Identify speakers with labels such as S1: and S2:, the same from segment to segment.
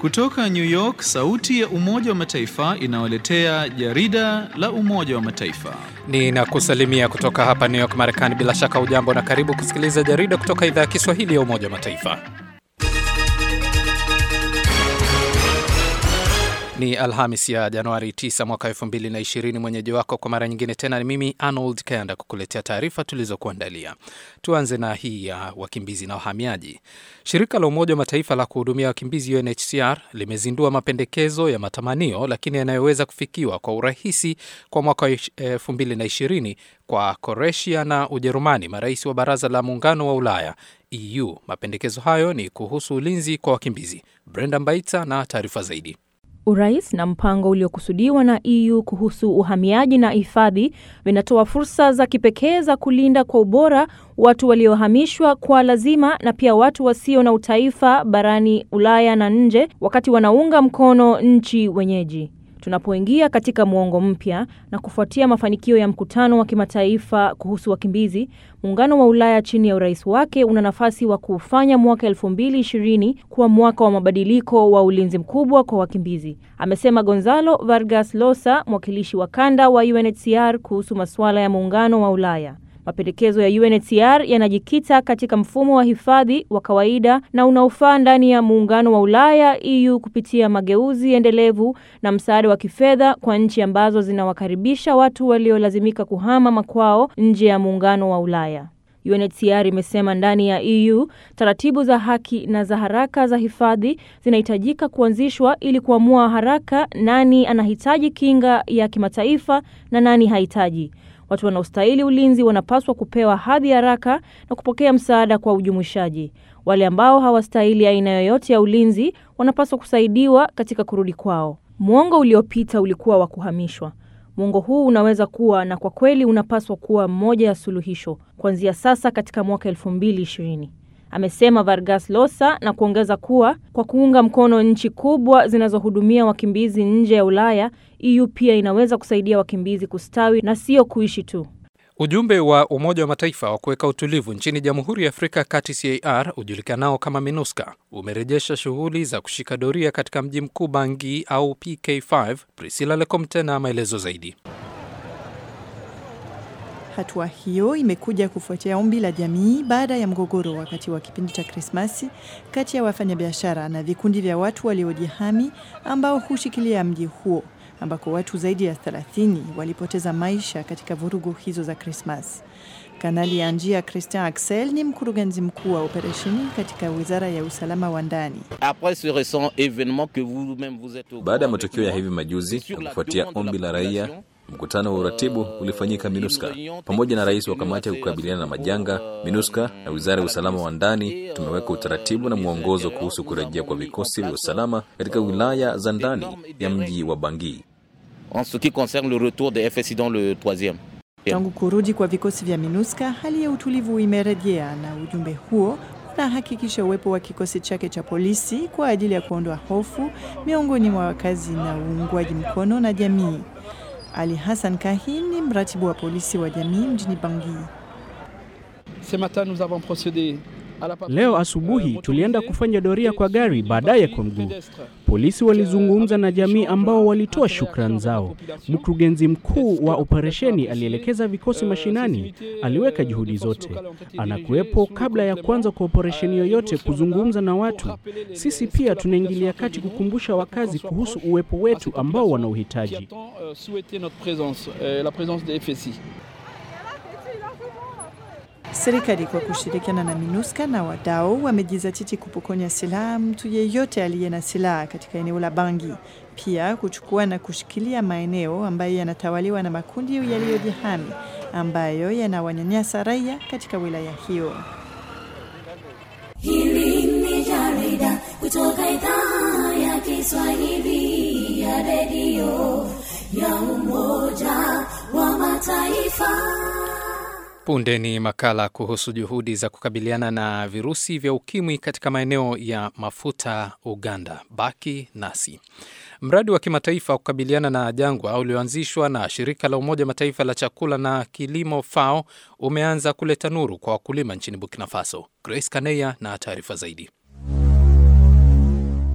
S1: Kutoka New York, sauti ya Umoja wa Mataifa inawaletea jarida la Umoja wa Mataifa.
S2: Ninakusalimia kutoka hapa New York, Marekani. Bila shaka ujambo na karibu kusikiliza jarida kutoka idhaa ya Kiswahili ya Umoja wa Mataifa. Ni Alhamis ya Januari 9 mwaka 2020. Mwenyeji wako kwa mara nyingine tena ni mimi Arnold Kanda kukuletea taarifa tulizokuandalia. Tuanze na hii ya wakimbizi na wahamiaji. Shirika la Umoja wa Mataifa la kuhudumia wakimbizi UNHCR limezindua mapendekezo ya matamanio lakini yanayoweza kufikiwa kwa urahisi kwa mwaka 2020 kwa Kroatia na Ujerumani, marais wa Baraza la Muungano wa Ulaya EU. Mapendekezo hayo ni kuhusu ulinzi kwa wakimbizi. Brenda Mbaita na taarifa zaidi.
S3: Urais na mpango uliokusudiwa na EU kuhusu uhamiaji na hifadhi vinatoa fursa za kipekee za kulinda kwa ubora watu waliohamishwa kwa lazima na pia watu wasio na utaifa barani Ulaya na nje, wakati wanaunga mkono nchi wenyeji. Tunapoingia katika muongo mpya na kufuatia mafanikio ya mkutano wa kimataifa kuhusu wakimbizi, muungano wa Ulaya chini ya urais wake una nafasi wa kuufanya mwaka 2020 kuwa mwaka wa mabadiliko wa ulinzi mkubwa kwa wakimbizi, amesema Gonzalo Vargas Llosa, mwakilishi wa kanda wa UNHCR kuhusu masuala ya muungano wa Ulaya. Mapendekezo ya UNHCR yanajikita katika mfumo wa hifadhi wa kawaida na unaofaa ndani ya muungano wa Ulaya EU kupitia mageuzi endelevu na msaada wa kifedha kwa nchi ambazo zinawakaribisha watu waliolazimika kuhama makwao nje ya muungano wa Ulaya. UNHCR imesema ndani ya EU taratibu za haki na za haraka za hifadhi zinahitajika kuanzishwa ili kuamua haraka nani anahitaji kinga ya kimataifa na nani hahitaji. Watu wanaostahili ulinzi wanapaswa kupewa hadhi haraka na kupokea msaada kwa ujumuishaji. Wale ambao hawastahili aina yoyote ya ulinzi wanapaswa kusaidiwa katika kurudi kwao. Mwongo uliopita ulikuwa wa kuhamishwa. Mwongo huu unaweza kuwa na kwa kweli unapaswa kuwa mmoja ya suluhisho kuanzia sasa katika mwaka 2020, amesema Vargas Llosa na kuongeza kuwa kwa kuunga mkono nchi kubwa zinazohudumia wakimbizi nje ya Ulaya, EU pia inaweza kusaidia wakimbizi kustawi na sio kuishi tu.
S2: Ujumbe wa Umoja wa Mataifa wa kuweka utulivu nchini Jamhuri ya Afrika ya Kati CAR ujulikanao kama MINUSCA umerejesha shughuli za kushika doria katika mji mkuu Bangui au PK5. Priscilla Lecomte na maelezo zaidi.
S4: Hatua hiyo imekuja kufuatia ombi la jamii baada ya mgogoro wakati wa kipindi cha Krismasi kati ya wafanyabiashara na vikundi vya watu waliojihami ambao hushikilia mji huo ambako watu zaidi ya 30 walipoteza maisha katika vurugu hizo za Krismas. Kanali ya njia Christian Axel ni mkurugenzi mkuu wa operesheni katika wizara ya usalama wa ndani.
S5: Baada ya matukio ya hivi majuzi na kufuatia ombi la raia, mkutano wa uratibu ulifanyika MINUSCA pamoja na rais wa kamati ya kukabiliana na majanga. MINUSCA na wizara ya usalama wa ndani tumeweka utaratibu na mwongozo kuhusu kurejea kwa vikosi vya usalama katika wilaya za ndani ya mji wa Bangui.
S4: Tangu kurudi kwa vikosi vya MINUSCA, hali ya utulivu imerejea na ujumbe huo unahakikisha uwepo wa kikosi chake cha polisi kwa ajili ya kuondoa hofu miongoni mwa wakazi na uungwaji mkono na jamii. Ali Hassan Kahin ni mratibu wa polisi wa jamii mjini Bangui.
S6: Leo asubuhi tulienda kufanya doria kwa gari, baadaye kwa mguu. Polisi walizungumza na jamii ambao walitoa shukrani zao. Mkurugenzi mkuu wa operesheni alielekeza vikosi mashinani, aliweka juhudi zote, anakuwepo kabla ya kuanza kwa operesheni yoyote kuzungumza na watu. Sisi pia tunaingilia kati kukumbusha wakazi kuhusu uwepo wetu ambao wana uhitaji.
S4: Serikali kwa kushirikiana na MINUSCA na wadau wamejizatiti kupokonya silaha mtu yeyote aliye na silaha katika eneo la Bangui, pia kuchukua na kushikilia maeneo ambayo yanatawaliwa na makundi yaliyojihami ambayo yanawanyanyasa raia katika wilaya hiyo.
S7: Hili ni jarida kutoka idhaa ya Kiswahili ya redio ya Umoja wa Mataifa.
S2: Punde ni makala kuhusu juhudi za kukabiliana na virusi vya ukimwi katika maeneo ya mafuta Uganda. Baki nasi. Mradi wa kimataifa wa kukabiliana na jangwa ulioanzishwa na shirika la Umoja Mataifa la chakula na kilimo FAO umeanza kuleta nuru kwa wakulima nchini Burkina Faso. Grace Kaneya na taarifa zaidi.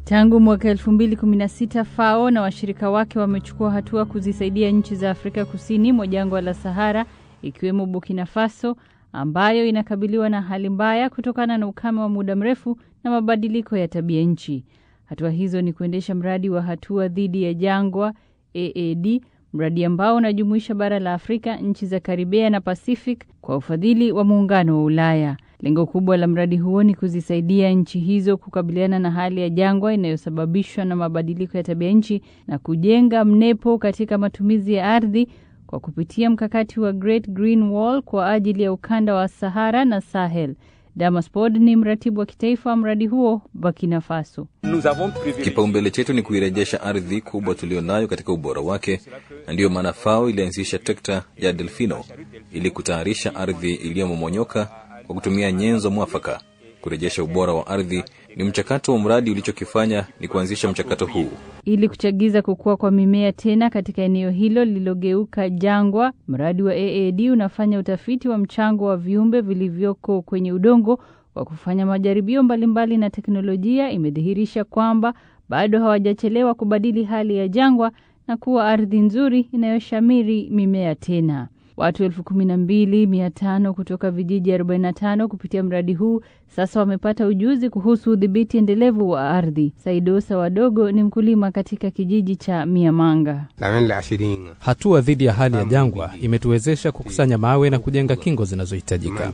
S8: Tangu mwaka 2016 FAO na washirika wake wamechukua hatua kuzisaidia nchi za Afrika Kusini mwa jangwa la Sahara ikiwemo Burkina Faso ambayo inakabiliwa na hali mbaya kutokana na ukame wa muda mrefu na mabadiliko ya tabia nchi. Hatua hizo ni kuendesha mradi wa hatua dhidi ya jangwa AAD, mradi ambao unajumuisha bara la Afrika, nchi za Karibea na Pacific kwa ufadhili wa muungano wa Ulaya. Lengo kubwa la mradi huo ni kuzisaidia nchi hizo kukabiliana na hali ya jangwa inayosababishwa na mabadiliko ya tabia nchi na kujenga mnepo katika matumizi ya ardhi kwa kupitia mkakati wa Great Green Wall kwa ajili ya ukanda wa Sahara na Sahel. Damaspod ni mratibu wa kitaifa wa mradi huo Burkina Faso.
S5: Kipaumbele chetu ni kuirejesha ardhi kubwa tulionayo katika ubora wake, na ndiyo maana FAO ilianzisha trekta ya Delfino ili kutayarisha ardhi iliyomomonyoka kwa kutumia nyenzo mwafaka. Kurejesha ubora wa ardhi ni mchakato wa mradi. Ulichokifanya ni kuanzisha mchakato huu
S8: ili kuchagiza kukua kwa mimea tena katika eneo hilo lililogeuka jangwa. Mradi wa AAD unafanya utafiti wa mchango wa viumbe vilivyoko kwenye udongo kwa kufanya majaribio mbalimbali, na teknolojia imedhihirisha kwamba bado hawajachelewa kubadili hali ya jangwa na kuwa ardhi nzuri inayoshamiri mimea tena. Watu elfu kumi na mbili mia tano kutoka vijiji 45 kupitia mradi huu sasa wamepata ujuzi kuhusu udhibiti endelevu wa ardhi. Saidosa Wadogo ni mkulima katika kijiji cha Miamanga.
S9: Hatua dhidi ya hali ya jangwa imetuwezesha kukusanya mawe na kujenga kingo zinazohitajika.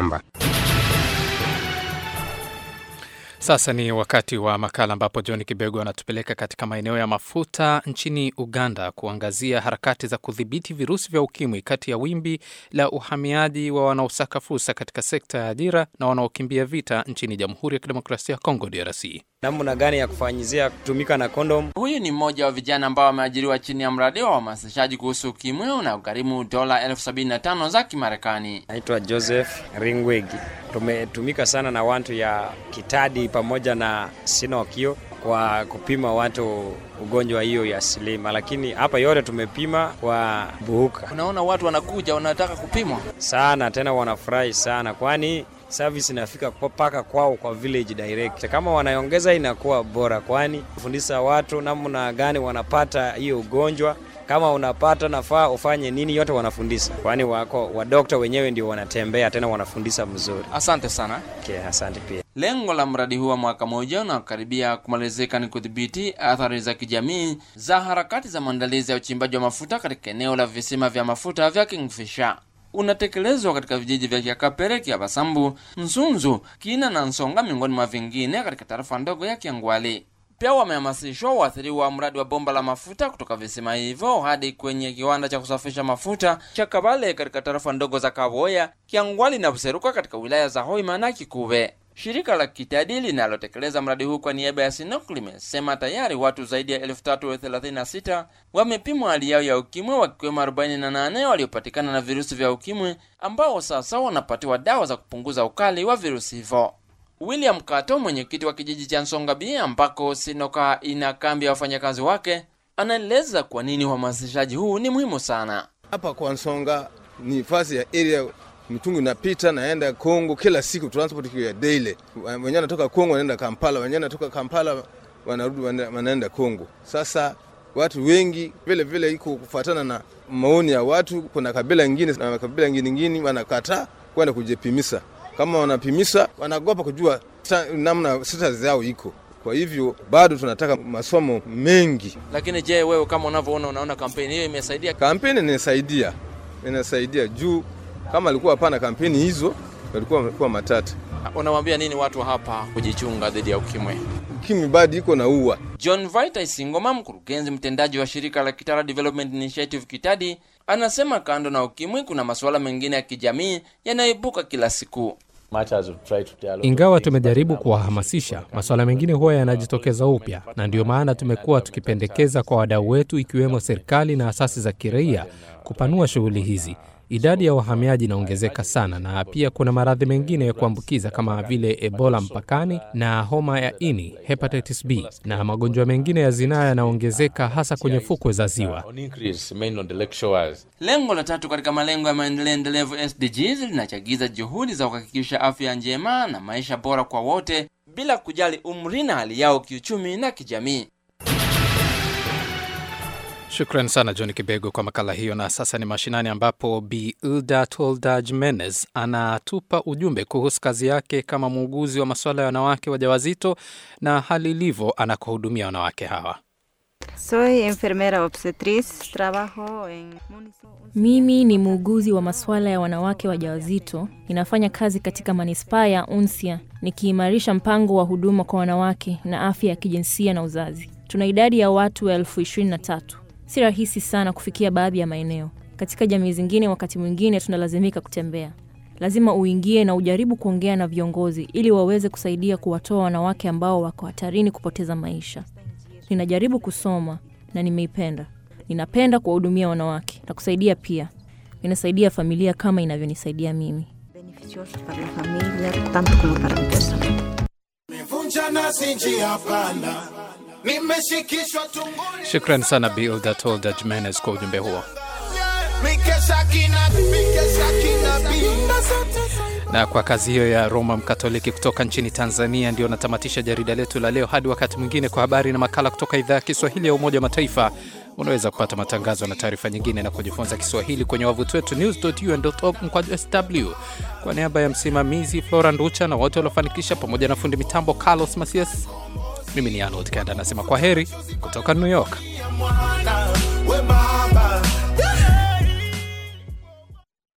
S2: Sasa ni wakati wa makala ambapo John Kibego anatupeleka katika maeneo ya mafuta nchini Uganda kuangazia harakati za kudhibiti virusi vya ukimwi kati ya wimbi la uhamiaji wa wanaosaka fursa katika sekta ya ajira na wanaokimbia vita nchini Jamhuri ya Kidemokrasia ya Kongo, DRC.
S10: Namna gani ya kufanyizia kutumika na kondom?
S11: Huyu ni mmoja wa vijana ambao wameajiriwa chini ya mradi wa uhamasishaji kuhusu ukimwi unaogharimu dola elfu sabini na tano za Kimarekani.
S10: Naitwa Joseph Ringwegi. Tumetumika sana na watu ya Kitadi pamoja na Sinokio kwa kupima watu ugonjwa hiyo ya silima, lakini hapa yote tumepima kwa Buhuka.
S11: Unaona watu wanakuja wanataka kupimwa
S10: sana, tena wanafurahi sana, kwani service inafika mpaka kwao kwa village direct. Kama wanaongeza inakuwa bora, kwani kufundisha watu namna gani wanapata hiyo ugonjwa kama unapata nafaa ufanye nini, yote wanafundisha, kwani wako wadokta wenyewe ndio wanatembea tena wanafundisha mzuri.
S11: Asante sana.
S10: Okay, asante pia.
S11: Lengo la mradi huu wa mwaka mmoja unaokaribia kumalizika ni kudhibiti athari za kijamii za harakati za maandalizi ya uchimbaji wa mafuta katika eneo la visima vya mafuta vya Kingfisher. Unatekelezwa katika vijiji vya Kiakapere, Kiabasambu, Nsunzu, Kina na Nsonga miongoni mwa vingine katika tarafa ndogo ya Kiangwali. Pia wamehamasishwa waathiriwa wa mradi wa bomba la mafuta kutoka visima hivyo hadi kwenye kiwanda cha kusafisha mafuta cha Kabale katika tarafa ndogo za Kaboya, Kiangwali na Buseruka katika wilaya za Hoima na Kikuve. Shirika la Kitadi linalotekeleza mradi huu kwa niaba ya Sinok limesema tayari watu zaidi ya elfu tatu thelathini na sita wamepimwa hali yao ya ukimwi, wakiwemo 48 waliopatikana na virusi vya ukimwi ambao sasa wanapatiwa dawa za kupunguza ukali wa virusi hivyo. William Kato, mwenyekiti wa kijiji cha Nsonga B ambako Sinoka ina kambi ya wafanyakazi wake, anaeleza kwa nini uhamasishaji huu ni muhimu sana.
S12: Hapa kwa Nsonga ni fasi ya area mitungi inapita naenda Kongo kila siku, transport ya daily. Wenyewe wanatoka Kongo wanaenda Kampala, wenyewe wanatoka Kampala wanarudi wanaenda Kongo. Sasa watu wengi vile vile iko kufuatana na maoni ya watu. Kuna kabila ingine na kabila ingine ingine wanakataa kwenda kujipimisa. Kama wanapimisa wanagopa kujua namna status zao iko. Kwa hivyo bado tunataka masomo mengi.
S11: Lakini je, wewe kama unavyoona, unaona kampeni hiyo imesaidia?
S12: Kampeni inasaidia, inasaidia juu kama alikuwa hapana kampeni hizo walikuwa walikuwa matata.
S11: Unawambia nini watu hapa kujichunga dhidi ya ukimwi?
S12: Ukimwi bado iko na ua.
S11: John Vita Isingoma, mkurugenzi mtendaji wa shirika la Kitara Development Initiative Kitadi, anasema kando na ukimwi kuna masuala mengine ya kijamii yanayoibuka kila siku.
S9: Ingawa tumejaribu kuwahamasisha, masuala mengine huwa yanajitokeza upya, na ndiyo maana tumekuwa tukipendekeza kwa wadau wetu, ikiwemo serikali na asasi za kiraia, kupanua shughuli hizi. Idadi ya wahamiaji inaongezeka sana, na pia kuna maradhi mengine ya kuambukiza kama vile Ebola mpakani na homa ya ini, hepatitis B, na magonjwa mengine ya zinaa yanaongezeka hasa kwenye fukwe za ziwa.
S11: Lengo la tatu katika malengo ya maendeleo endelevu SDGs linachagiza juhudi za kuhakikisha afya njema na maisha bora kwa wote bila kujali umri na hali yao kiuchumi na kijamii.
S2: Shukran sana John Kibego kwa makala hiyo. Na sasa ni mashinani, ambapo Bi Ilda Tolda Jimenez anatupa ujumbe kuhusu kazi yake kama muuguzi wa masuala ya wanawake wajawazito na hali ilivyo anakohudumia wanawake hawa.
S13: Soy enfermera obstetriz, trabajo en
S3: Mimi ni muuguzi wa masuala ya wanawake wajawazito. Ninafanya kazi katika manispaa ya Unsia nikiimarisha mpango wa huduma kwa wanawake na afya ya kijinsia na uzazi. Tuna idadi ya watu elfu ishirini na tatu. Si rahisi sana kufikia baadhi ya maeneo. Katika jamii zingine, wakati mwingine tunalazimika kutembea. Lazima uingie na ujaribu kuongea na viongozi ili waweze kusaidia kuwatoa wanawake ambao wako hatarini kupoteza maisha. Ninajaribu kusoma na nimeipenda. Ninapenda kuwahudumia wanawake na kusaidia pia. Ninasaidia familia kama inavyonisaidia mimi.
S13: beneficiosos para la familia, tanto como para mi persona.
S14: Nimevunja nasi njia panda, nimeshikishwa tumboni,
S2: Shukran sana Bi Ilda Tolda Jimenez kwa ujumbe huo.
S14: mikesha kinabii, mikesha kinabii.
S2: Na kwa kazi hiyo ya Roma Mkatoliki kutoka nchini Tanzania, ndio natamatisha jarida letu la leo. Hadi wakati mwingine, kwa habari na makala kutoka idhaa ya Kiswahili ya Umoja wa Mataifa. Unaweza kupata matangazo na taarifa nyingine na kujifunza Kiswahili kwenye wavuti wetu news.un.org mkwaju sw. Kwa niaba ya msimamizi Flora Nducha na wote waliofanikisha, pamoja na fundi mitambo Carlos Masias, mimi ni Arnold Kanda anasema kwa heri kutoka New York.
S14: Mwana, we baba